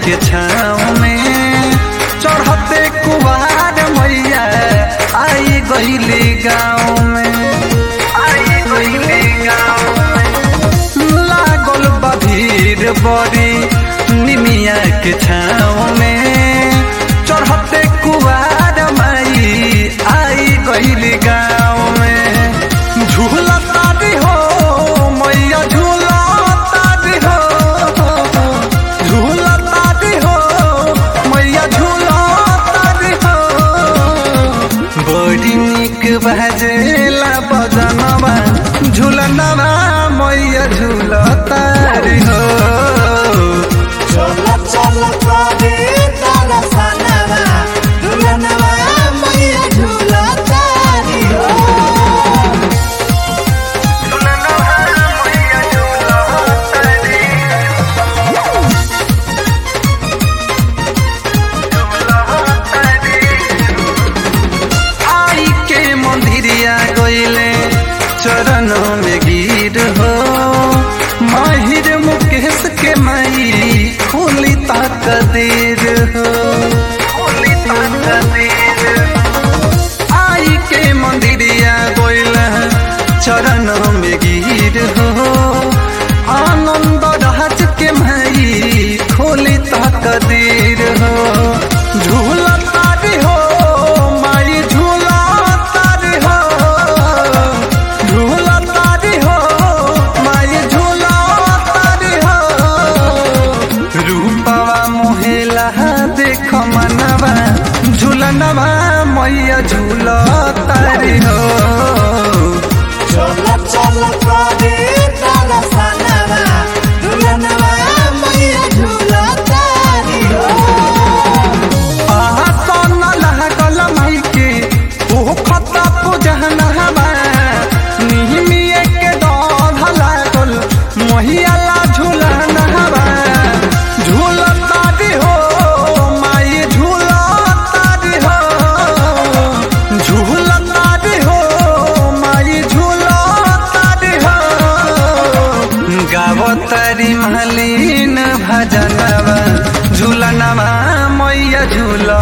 के छाँव में चढ़ते कुवार मैया आई गईली गाँव में आई गईली गाँव में लागल बा भीड़ बड़ी निमिया के छाँव में चढ़ते कुवार माई आई गईली गाँव में झूला तारी हो मैया झूला तारी हो झूला तारी हो मैया झूला तारी हो बड़ी निक बजेला बजनवा झूलनवा मैया झूला तारी हो चल चल करे तारा सनवा दुल्हनवा मैया झूला तारी हो झूलनवा मैया झूला तारी आई के मंदिरिया गईले चरण में गिर हो माहिर मुकेश के माई खोली ताक देर हो खोली ताक देर आई के मंदिरिया गईले चरण में गिर हो आनंद राज के माई खोली ताक देर हो झूला तारी हो माई झूला तारी हो झूला तारी हो माई झूला तारी हो रूपवा मोहेला देख मनवा झूलनवा मैया झूला तारी हो चल चल करे तारा सनवा दुल्हनवा मैया झूला तारी हो आसन लागल माई के ओ खता पूजनवा निहमिए के दौध लागल महियाला झूलनवा झूलता दी हो माई झूलता दी हो झूलता दी हो माई झूलता दी हो गावतारी महलीन भजनवा झूलनवा मैया झूल